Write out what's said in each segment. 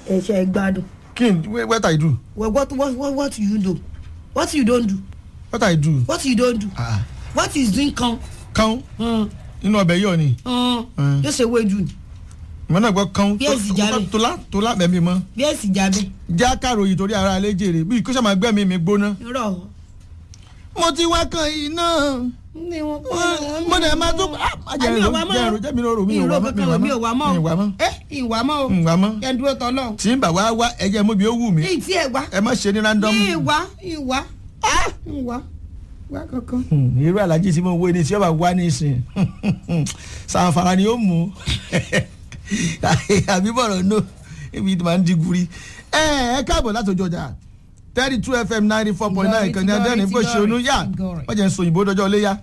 ẹ̀ṣẹ̀ gbádùn kí n what I do well what what what what you do what you don do what I do what you don do ah what is doing kan kán hàn nínú ọbẹ̀ yọ̀ ni hàn yóò ṣe wéjú ni ìmọ̀ náà gbọ́ kán Bí èsì jálẹ̀. tólá tólá bẹ̀mí mọ́ bí èsì jábẹ́ já kàròyìn torí ara alẹ́ jèrè bí kó sàmà gbẹ́mí mi gbóná. rọ̀ mo ti wá kan iná ní wọn mo dẹ̀ máa tún ah má jẹ́ àmì ẹ̀rọ ọ̀wá mọ́ jẹ́ ẹ̀rọ jẹ́ mi lóru mi ò ìró wá mọ́ kankan mi ò wá mọ́ mi ò wá mọ́ ẹ ìwà mọ́ o mi ò wá mọ́ ẹ dúró tọ́lọ́ tí ń bà wá wá ẹ̀jẹ̀ mo bí ó wù mí ní ìtí ẹ̀ wá ẹ má ṣe ní random. ní ìwà ìwà ìwà wá kankan. Hmm, irú alájí tí mo wo ni tí ó bá wá nísìn sanfara ni ó mú àbí bọ̀rọ̀ no ibi tí màá ń diguri ẹ ẹ káàbọ̀ láti ojú ọjà thirty two fm ninety four point nine kan ní adẹ́rìn bó ṣe onú yá wọ́n jẹ́ ń so òyìnbó dọjọ́ léyà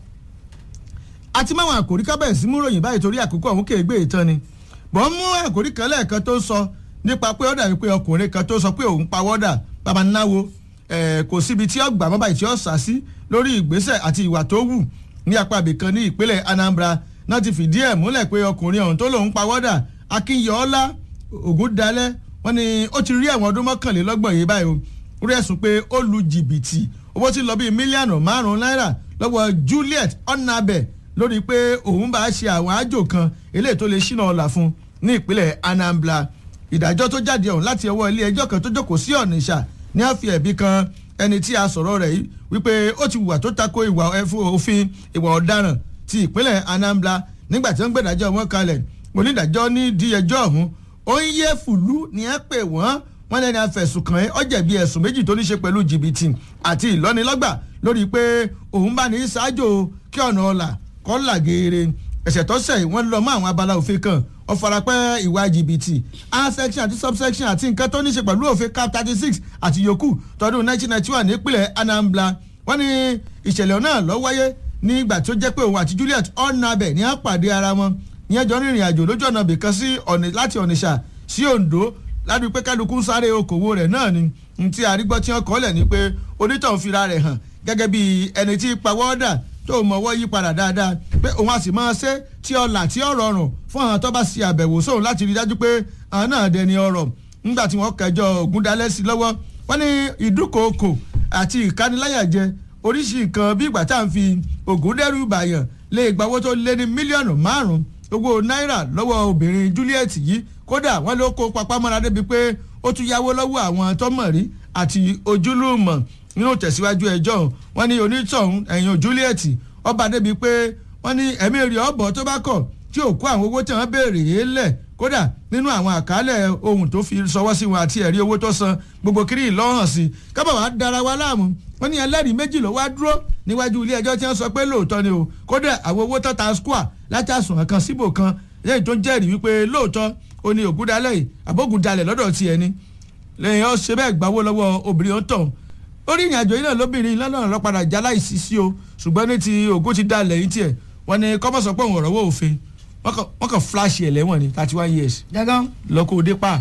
àti máwọn àkòrí kábẹ̀sí mú ròyìn báyìí torí àkókò ọ̀hún kéègbé ìtàn ni bọ́n mú àkòrí kan lẹ́ẹ̀kan tó sọ nípa pé ó dàbí pé ọkùnrin kan tó sọ pé òun pawọ́dà bàbá náwó ẹ̀ kò síbi tí ọgbà mọ́ báyìí tí ó sà sí lórí ìgbésẹ̀ àti ìwà tó wù ní apá ibìkan ní ìpínlẹ̀ Anambra náà ti fìdí ẹ̀ múlẹ̀ pé ọkùnrin ọ̀hún tó lòun pawọ́dà Akínyọ̀ọ́lá Ògúndalẹ̀ wọ́n ní ó ti rí ẹ̀wọ̀n ọdún mọ́kànlélọ́gbọ̀n yìí báyìí o rí ẹ̀sùn pé ó lu jìbìtì owó tí ń lọ bíi mílíọ̀nù márùn-ún náírà lọ́wọ́ Juliet Onabe lórí pé òun bá ṣe àwọn àjò kan eléyìí tó lè ṣínà ọ̀la fún ní ìpínlẹ̀ Anambra ìdájọ́ tó jáde ọ̀hún láti ọwọ́ ilé ẹjọ́ kan tó jókòó sí Ọ̀nìṣà ní a fi ẹ̀bi kan ẹni tí a sọ̀rọ̀ rẹ̀ yìí wípé ó ti wùwà tó tako ìwà ẹ̀fọ́ òfin ìwà ọ̀daràn ti ìpínlẹ̀ Anambra nígbà tí wọ́n gbẹ̀dájọ́ wọn kalẹ̀ onídàájọ́ ní di ẹjọ́ ọ̀hún ó ń yé fùlú ní ẹ pè wọ́n wọ́n lẹ́ni afẹ̀sùn kàn ẹ́ ó jẹ̀bi ẹ̀sùn méjì tó ní ṣe pẹ̀lú jìbìtì àti ìlọ́nilọ́gbà lórí pé òun bá ní ṣáájò kí ọ̀nà ọ̀la kọ́ là geere ẹ̀sẹ̀ tó ṣẹ̀ wọ́n lọ mọ́ àwọn abala òfin kan ó farapẹ́ ìwà jìbìtì a section àti subsection àti nǹkan tó ní ṣe pẹ̀lú òfin cap thirty six àti yòókù tọdún nineteen ninety one nípínlẹ̀ Anambra wọ́n ní ìṣẹ̀lẹ̀ náà ló wáyé nígbà tó jẹ́ pé òun àti Juliet Onabe ní àpàdé ara wọn ìyẹn jọ rìnrìn àjò lójú ọ̀nà bìkan sí láti Ọ̀nìṣà sí Oǹdó ládùú pé kálukú ń sáré okòwò rẹ̀ náà ni ntí àrígbọ́ tí wọ́n kọ́ lẹ̀ ni pé onítọ̀hún fira rẹ̀ hàn gẹ́gẹ́ bí ẹni tí pawọ́dà tó mọ̀wọ́ yí padà dáadáa pé òun a sì máa ṣe tí ọ̀là tí ó rọrùn fún àwọn tó bá ṣe àbẹ̀wò sóun láti rí dájú pé àwọn náà dẹni ọrọ̀ nígbà tí wọ́n kẹjọ Ògúndalẹ̀ sí lọ́wọ́ wọ́n ní ìdúkòokò àti ìkániláyàjẹ oríṣi nǹkan bí ìgbà tá à ń fi ògùn dẹ́rù bàyàn lè gba owó tó lé ní mílíọ̀nù márùn-ún owó náírà lọ́wọ́ obìnrin Juliet yìí kódà wọ́n ló kó papámọ́ra débi pé ó tún yáwó lọ́wọ́ àwọn tọ́mọ̀rí àti ojúlùmọ̀ nínú tẹ̀síwájú ẹjọ́ wọ́n ní onítọ̀hún ẹ̀yìn Juliet ọba débi pé wọ́n ní ẹ̀mí rí ọ̀bọ̀ tó bá kọ̀ tí ò kó àwọn owó tí wọ́n béèrè yé lẹ̀ kódà nínú àwọn àkálẹ̀ ohun tó fi sọwọ́ sí wọn àti ẹ̀rí owó tó san gbogbo kiri ìlọ́hàn sí kábà wàá dára wa láàmú wọ́n ní ẹlẹ́rìí méjì ló wá dúró níwájú ilé ẹjọ́ tí wọ́n sọ pé lóòótọ́ ni o kódà àwọn owó tó ta square láti àsùnwọ̀n kan síbò kan lẹ́yìn tó ń jẹ́rìí wípé lóòótọ́ ó ní ògúndalẹ̀ yìí àbógundalẹ̀ lọ́dọ̀ tiẹ̀ ni lẹ́yìn ó ṣe bẹ́ẹ̀ gbawó lọ́wọ́ obìnrin ó tàn orí ìrìn àjò yìí náà lóbìnrin lọ́nà lọ́ padà já láìsí sí o ṣùgbọ́n ní ti ògún ti dalẹ̀ yìí tiẹ̀ wọ́n ní kọ́mọ̀sọ̀ pé òun ọ̀rọ̀ wò òfin wọ́n kàn flash ẹ̀ lẹ́wọ̀n ní thirty one years dẹ́gán. lọ́kọ̀ òde pa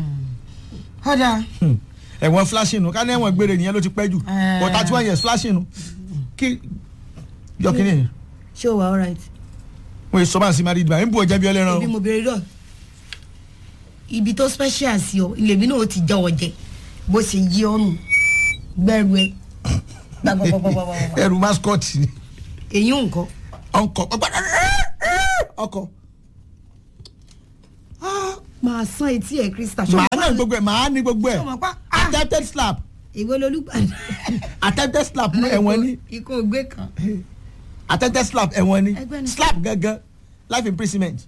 ọ̀dà ẹ̀wọ̀n flashing nu ká ní ẹ̀wọ̀n gbére nìyẹn ló ti pẹ́ jù Eh. but thirty one years flashing nu kí yọ kí ni ṣé o wà alright. wọ́n yìí sọ bá ń sin married man ń bú ọjà bí ọlẹ́ran ibi o mo bèrè lọ ibi tó special sí ọ ilé mi náà ó ti jẹ ọjẹ bó ṣe yí ọrùn gbẹrù ẹ gbàgbọgbọgbọgbọ ẹrù mascot ni èyí nǹkan ọkọ̀ ọkọ̀ máa san etí ẹ krista màá náà gbogbo ẹ̀ màá ní gbogbo ẹ̀ ṣọmọ pa ah attempted slap ìwé lolúgbàdàn attempted slap ní ẹ̀wọ̀n ní ikú ògbé kan attempted slap ẹ̀wọ̀n ní Ẹgbẹ́ ni. slap gangan life imprisonment.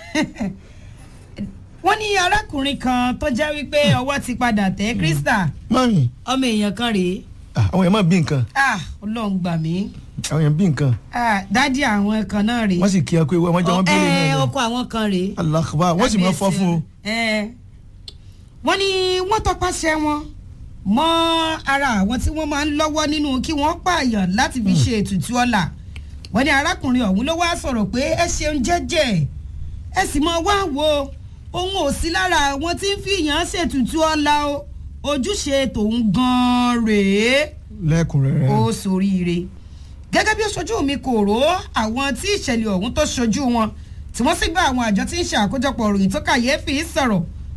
wọ́n ní arákùnrin kan tó jẹ́ wípé ọwọ́ ti padà tẹ̀ krista mọ́yìn ọmọ èèyàn kan rèé àwọn èèyàn máa bí nǹkan ah ọlọ́run gbà mí àwọn èèyàn bí nǹkan ah dádì àwọn kan náà rèé wọ́n sì kí ẹ pé wọ́n jẹ́ wọ́n bí ẹ lè ọkọ àwọn kan rèé alákùbá wọ́n sì máa fọ́ fún o. ẹ wọ́n ní wọ́n tọpasẹ̀ wọn mọ́ ara àwọn tí wọ́n máa ń lọ́wọ́ nínú kí wọ́n pààyàn láti fi ṣe ètùtù ọ̀la wọ́n ní arákùnrin ọ̀hún ló wá sọ̀rọ̀ pé ẹ ṣeun jẹ́jẹ́ ẹ sì mọ wá wo òun ò sí lára àwọn tí ń fìyàn ṣètùtù ọ̀la o ojúṣe tòun gan-an rèé lẹ́kùnrẹ́rẹ́. ó soríire gẹ́gẹ́ bí ó ṣojú mi kò ró àwọn tí ìṣẹ̀lẹ̀ ọ̀hún tó ṣojú wọn tí wọ́n sì bá àwọn àjọ tí ń ṣe àkójọpọ̀ ròyìn tó kàyéfì sọ̀rọ̀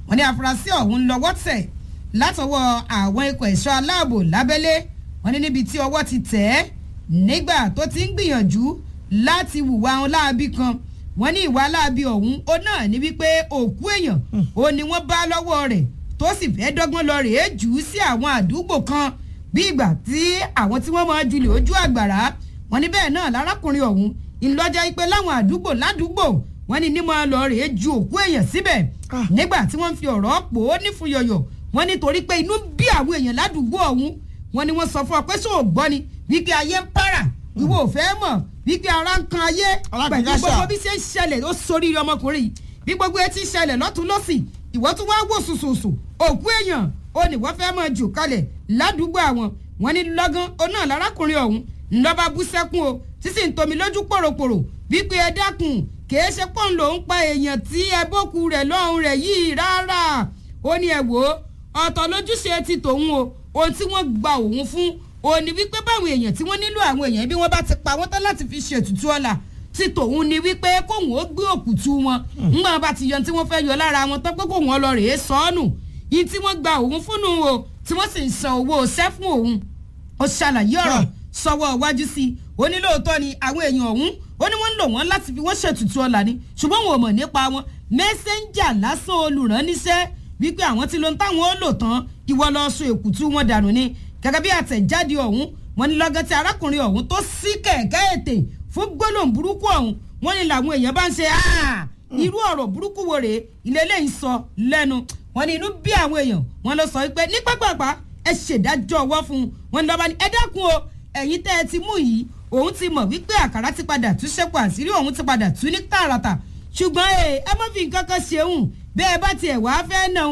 wọ́n ní afurasí ọ̀hún lọ́wọ́ tẹ̀ látọwọ́ àwọn ikọ̀ ẹ̀ṣọ́ aláàbò lábẹ́lé wọ́n ní níbi tí ọwọ́ ti tẹ̀ ẹ́ nígbà tó ti ń gbìyànjú láti hùwà wọn láabi kan wọ́n ní ìwà láabi ọ̀hún ó náà ní wípé òkú èèyàn ó ní wọ́n bá lọ́wọ́ rẹ̀ tó sì fẹ́ dọ́gbọ́n lọ rèé jù ú sí àwọn àdúgbò kan bí ìgbà tí àwọn tí wọ́n máa julè ojú àgbàrá wọ́n ní bẹ́ẹ̀ náà lárákùnrin ọ̀hún ìlọjà ipe láwọn àdúgbò ládùúgbò wọ́n ní nímọ̀ lọ rèé ju òkú èèyàn síbẹ̀ nígbà tí wọ́n fi ọ̀rọ̀ pò ó nífuyọ̀yọ̀ wọ́n ní torí pé inú bí àwọn èèyàn ládùúgbò ọ̀hún wọ́n ní wọ́n sọ fún ọ pé sóò gbọ́ ni wípé ayé ń para ìwọ ò fẹ́ mọ̀ wípé ara ń kan ayé pẹ̀lú gbogbo bí ṣe ń ṣẹlẹ̀ ó sórí ọmọkùnrin bí gbogbo etí ṣẹlẹ̀ lọ́tún lọ́sì ìwọ tún wá wò sùsùsù òkú èèyàn ó ní wọ́n fẹ́ mọ̀ jù kalẹ̀ ládùúgbò àwọn wọ́n ní lọ́gán ó náà lárákùnrin ọ̀hún ńlọ́ba bú sẹ́kún o sísì ń tomi lójú pòròpòrò wípé ẹ dákun kìí ṣe pọ́n ló ń pa èèyàn tí ẹ bókù rẹ̀ lọ́hùn rẹ̀ yìí rárá ó ní ẹ wò ó ọ̀tọ̀ lójúṣe ti tòun o ohun tí wọ́n gba òun fún òun ni wípé báwọn èèyàn tí wọ́n nílò àwọn èèyàn bí wọ́n bá ti pa wọ́n tán láti fi ṣètùtù ọ̀la ti tòun ni wípé kóun ó gbé òkùtù wọn ńgbà bá ti yọ tí wọ́n fẹ́ yọ lára wọn tán pé kóun ọ lọ rèé sọ́ọ̀nù yìí tí wọ́n gba òun fúnnu o tí wọ́n sì ń san owó ṣẹ́ fún òun ó ṣàlàyé ọ̀rọ̀ sọwọ́ iwájú sí i ó ní lóòótọ́ ni àwọn èèyàn ọ̀hún ó ní wọ́n ń lò wọ́n láti fi wọ́n ṣètùtù ọ̀la ni ṣùgbọ́n wọn ò mọ̀ nípa wọn mẹ́sẹ́ńjà lásán olùránníṣẹ́ wípé àwọn tí ló ń táwọn ó lò tán ìwọ lọ sọ èkútú wọn dànù ni gẹ́gẹ́ bí àtẹ̀jáde ọ̀hún wọn ní lọ́gán tí arákùnrin ọ̀hún tó sí kẹ̀kẹ́ ètè fún gbólóhùn burúkú ọ̀hún wọn ní làwọn èèyàn bá ń ṣe irú ọ̀rọ̀ burúkú wo rèé ilé eléyìí sọ lẹ́nu wọn ní inú bí àwọn èèyàn wọn lọ sọ wípé ní pápápá ẹ ṣèdájọ́ ọwọ́ fún un wọn ní lọ́ba ní ẹ dákun o ẹ̀yin tẹ́ ẹ ti mú yìí òun ti mọ̀ wípé àkàrà ti padà tú ṣẹ́kù àṣírí òun ti padà tú ní tààràtà ṣùgbọ́n ẹ má fi nǹkan kan ṣeun bẹ́ẹ̀ bá tiẹ̀ wá fẹ́ náà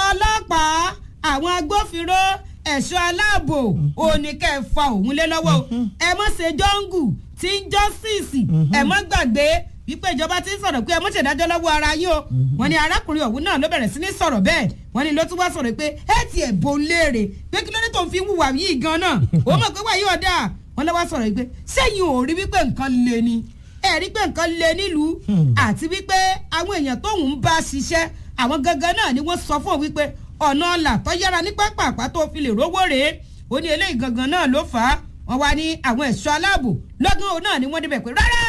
ọlọ́pàá àwọn agbófinró ẹ̀ṣọ́ aláàbò òní kẹ́ ẹ fa òun lé lọ́wọ́ ẹ mọ̀ ṣe jọ́ngù tí ń jọ́sìsì ẹ mọ̀ gbàgbé wípé ìjọba ti ń sọ̀rọ̀ pé ẹ mọ̀ ṣèdájọ́ lọ́wọ́ ara yín o wọ́n ní arákùnrin ọ̀hún náà ló bẹ̀rẹ̀ sí ní sọ̀rọ̀ bẹ́ẹ̀ wọ́n ní ló tún wá sọ̀rọ̀ pé ẹ ti ẹ̀ bò ń léèrè pé kí ló dé tó ń fi wùwà yìí gan náà ó mọ̀ pé wàyí ọ̀dà wọ́n lọ́wọ́ sọ̀rọ̀ pé sẹ́yìn ò rí wípé nǹkan le ni ẹ rí pé nǹkan le nílùú àti wípé àwọn èèyàn tóun ń bá ṣiṣẹ́ àwọn gangan náà ni wọ́n sọ fún òun wípé ọ̀nà ọ̀là tó yára ní pápá tó fi lè rówó rèé ó ní eléyìí gangan náà ló fà á wọ́n wá ní àwọn ẹ̀ṣọ́ aláàbò lọ́gán òun náà ni wọ́n débẹ̀ pé rárá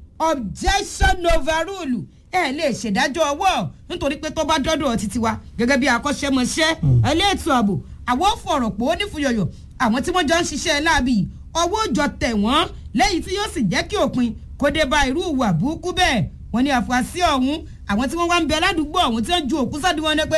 objection overrule ẹ lè ṣèdájọ́ ọwọ́ nítorí pé tó bá dọ́dọ̀ títí wa gẹ́gẹ́ bí akọ́ṣẹ́mọṣẹ́ ẹlẹ́ẹ̀tọ́ ààbò àwọn fọ̀rọ̀ pò ó nífuyọ̀yọ̀ àwọn tí wọ́n jọ ń ṣiṣẹ́ láàbì ọwọ́ òjọ tẹ̀ wọ́n lẹ́yìn tí yóò sì jẹ́ kí òpin kó dé bá irú ìwà burúkú bẹ́ẹ̀ wọ́n ní àfúrásì ọ̀hún àwọn tí wọ́n wá ń bẹ ládùúgbò ọ̀hún tí wọ́n ju òkú sọ́dí wọn ní pé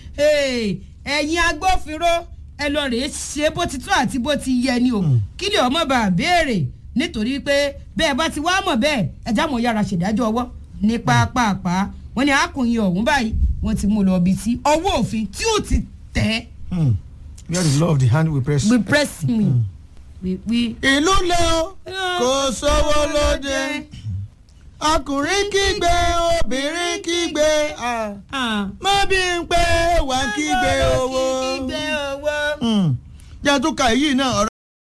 ẹ̀yin agbófinró ẹ lọ rèé ṣe bó ti tó àti bó ti yẹ ni o kí lè ọmọ bá béèrè nítorí pé bẹ́ẹ̀ bá ti wá mọ̀ bẹ́ẹ̀ ẹja mọ̀ yára ṣèdájọ́ ọwọ́ ní pápápá wọ́n ní akùnrin ọ̀hún báyìí wọ́n ti mú lọ bí tí ọwọ́ òfin tí ò ti tẹ̀. where the law of the hand we press. we press me. we we. ìlú lẹ o kò sówó lóde ọkùnrin kígbe obìnrin kígbe mọ́bí ń pé wà kígbe owó. jẹ́ tó ka èyí náà